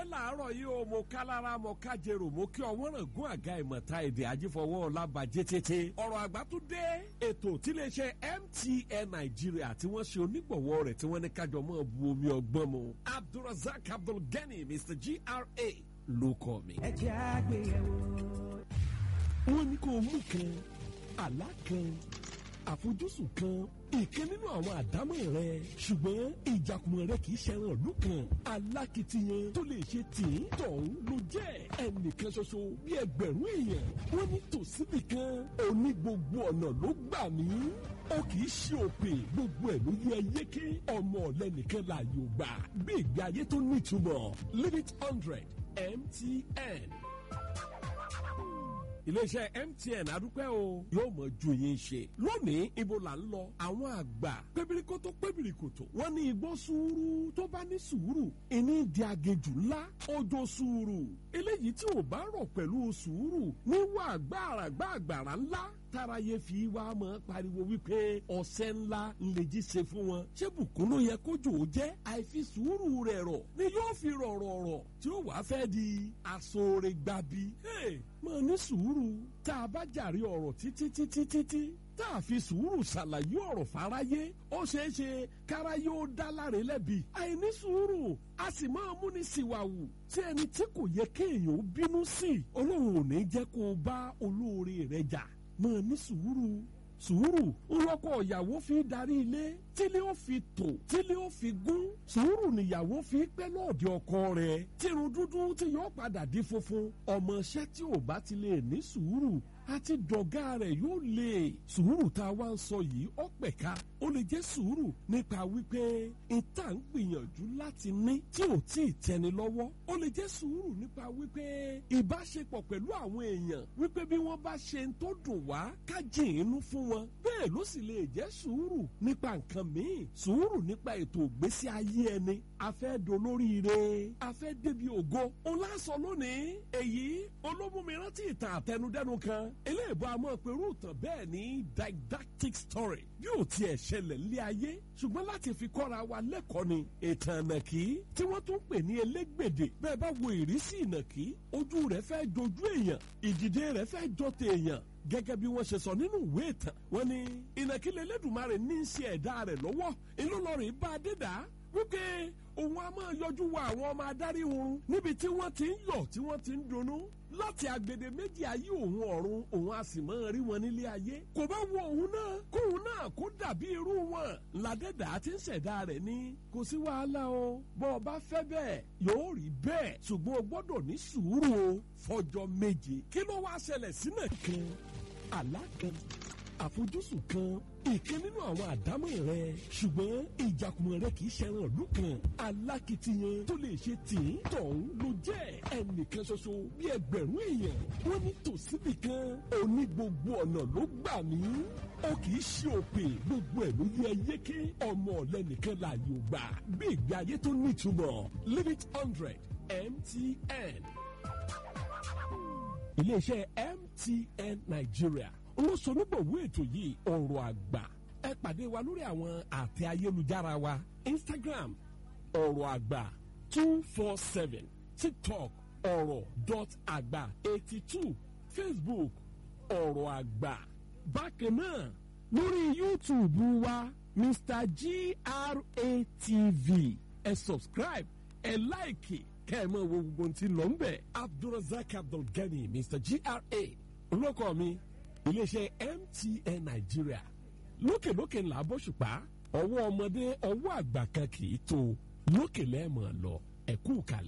làárọ̀ yìí o mo ká lára mo ká jèrò mo kí ọwọ́ ràn gún àga ìmọ̀ta èdè ajífọwọ́ ọlábàjẹ́ tètè ọ̀rọ̀ àgbà tún dé ètò tíléeṣẹ́ MTN Nàìjíríà tí wọ́n ṣe onígbọ̀wọ́ rẹ̀ tí wọ́n ní kájọ mọ́ bu omi ọgbọ́n mu Abdulrasaq Abdulgani Mr GRA ló kọ́ mi. ẹ jẹ́ àgbéyẹ̀wò. wọ́n ní kó mú kan àlá kan àfojúsùn kan ìkan nínú àwọn àdámọ̀ rẹ ṣùgbọ́n ìjàkùmọ̀ rẹ kì í ṣẹran ìlú kan alákìtiyan tó lè ṣe tìǹ tọ̀hún ló jẹ́ ẹnìkan ṣoṣo bí ẹgbẹ̀rún èèyàn wọ́n ní tòsíbì kan òní gbogbo ọ̀nà ló gbà mí ó kì í ṣe òpè gbogbo ẹ̀ ló yẹ yéké ọmọ ọ̀lẹ́nìkan láàyò gbà bí ìgbé ayé tó nítumọ̀ limit hundred MTN iléeṣẹ́ MTN adúpẹ́ o yóò mọ ju yín ṣe lónìí ibo là ń lọ àwọn àgbà pébìrìkótó pébìrìkòtò wọ́n ní igbó sùúrù tó bá ní sùúrù ìní di agejù ńlá ọjọ́ sùúrù eléyìí tí ò bá rọ̀ pẹ̀lú sùúrù níwà gbàrà gbàgbàrà ńlá táráyé fi wá mọ́ pariwo wípé ọ̀sẹ̀ ńlá ńlẹ̀jì ṣe fún wọn ṣé bùkún ló yẹ kójò ó jẹ́ àìfi sùúrù rẹ̀ rọ̀ ni yóò fi rọ̀rọ̀ rọ̀ tí ó wàá fẹ́ di aṣọre gbabi mọ̀ ní sùúrù tá a bá jàre ọ̀rọ̀ títí títí títí tá a fi sùúrù ṣàlàyé ọ̀rọ̀ fáráyé ó ṣeé ṣe káráyé ó dá láre lẹ́bi àìní sùúrù a sì máa múni síwáwù tí ẹni tí kò yẹ kéèyàn ó bínú sí ọlọ́run ò ní jẹ́ kó o bá olóore rẹ̀ jà máa ní sùúrù sùúrù ńlọkọ ìyàwó fi darí ilé tílé ó fi tò tílé ó fi gún sùúrù níyàwó fi pẹ́ lọ́ọ̀dẹ ọkọ rẹ̀ tírun dúdú tí yóò padà di funfun ọmọọṣẹ́ tí ò bá ti lè ní sùúrù àti dọ̀gá rẹ̀ yóò lè sùúrù tá a wá ń sọ yìí ó pẹ̀ka ó lè jẹ́ sùúrù nípa wípé ìta ń gbìyànjú láti ní tí ò tí ì tẹni lọ́wọ́ ó lè jẹ́ sùúrù nípa wípé ìbáṣepọ̀ pẹ̀lú àwọn èèyàn wípé bí wọ́n bá ṣe ń tó dùn wá ká jìn inú fún wọn bẹ́ẹ̀ ló sì lè jẹ́ sùúrù nípa nǹkan míì sùúrù nípa ètò ìgbésí ayé ẹni afẹ́ dolóríire afẹ́ débi ògo ńlá sọ lónìí èyí olómùmí rántí ìtàn àtẹnudẹ́nu kan eléèbó àmọ́ pẹ̀lú ìtàn bẹ́ẹ̀ ní didactic story yóò tiẹ̀ ṣẹlẹ̀ lé ayé ṣùgbọ́n láti fi kọ́ra wa lẹ́kọ̀ọ́ ni ìtàn ìnàkí tí wọ́n tún pè ní elégbèdè bẹ́ẹ̀ bá wo ìrísí ìnàkí ojú rẹ̀ fẹ́ jojú èèyàn ìdìde rẹ̀ fẹ́ jọ tèèyàn gẹ́gẹ́ bí wọ́n ṣe sọ nínú ìwé ìtàn wọ́n ní ìnàkí lẹ́lẹ́dùnmarè ní í ṣe ẹ̀dá rẹ̀ lọ́wọ́ inú lọ́rìn bá a dé dá wípé òun a máa yọjú wa àwọn ọmọ adarí oorun níbi tí wọ́n ti ń yọ̀ tí wọ́n ti ń dunnú láti agbede méjì ayé òun ọ̀run òun a sì máa rí wọn nílé ayé kò bá wo òun náà kóun náà kó dàbí irú wọn ládẹ́dà ti ń ṣẹ̀dá rẹ̀ ní kò sí wàhálà o bọ́ ọ bá fẹ́ bẹ́ẹ̀ yóò rí bẹ́ẹ̀ ṣùgbọ́n o gbọ́dọ̀ ní sùúrù o fọjọ́ méje kí ló wá ṣẹlẹ̀ sínú kan àlá kan àfojúsùn kan ìkan nínú àwọn àdámọ̀ rẹ ṣùgbọ́n ìjàkùmọ̀ rẹ kì í ṣẹran ìlú kan alákìtiyan tó lè ṣe tìǹ tọ̀hún ló jẹ́ ẹnìkan ṣoṣo bí ẹgbẹ̀rún èèyàn wọ́n ní tòsíbì kan òní gbogbo ọ̀nà ló gbà mí ó kì í ṣe òpè gbogbo ẹ̀ ló yẹ yéké ọmọ ọ̀lẹ́nìkan láàyò gbà bí ìgbé ayé tó nítumọ̀ limit hundred MTN iléeṣẹ́ MTN Nigeria olóṣonígbòwó ètò yìí ọ̀rọ̀ àgbà ẹ pàdé wa lórí àwọn àtẹ ayélujára wa Instagram ọ̀rọ̀ àgbà two four seven TikTok ọ̀rọ̀ dot àgbà eighty two Facebook ọ̀rọ̀ àgbà bákan náà lórí YouTube wa Mr GRATV ẹ subscribe ẹ láìkì kẹ́ ẹ mọ̀ wo gbogbo ohun tí ń lọ ń bẹ̀ Abdulrasaq Abdulgani Mr GRA olóko mi iléeṣẹ́ MTN Nàìjíríà lókèlókè ńlá bóṣùpá ọwọ́ ọmọdé ọwọ́ àgbà kan kì í tó lókè lẹ́ẹ̀mọ̀ lọ ẹ̀kú kalẹ̀.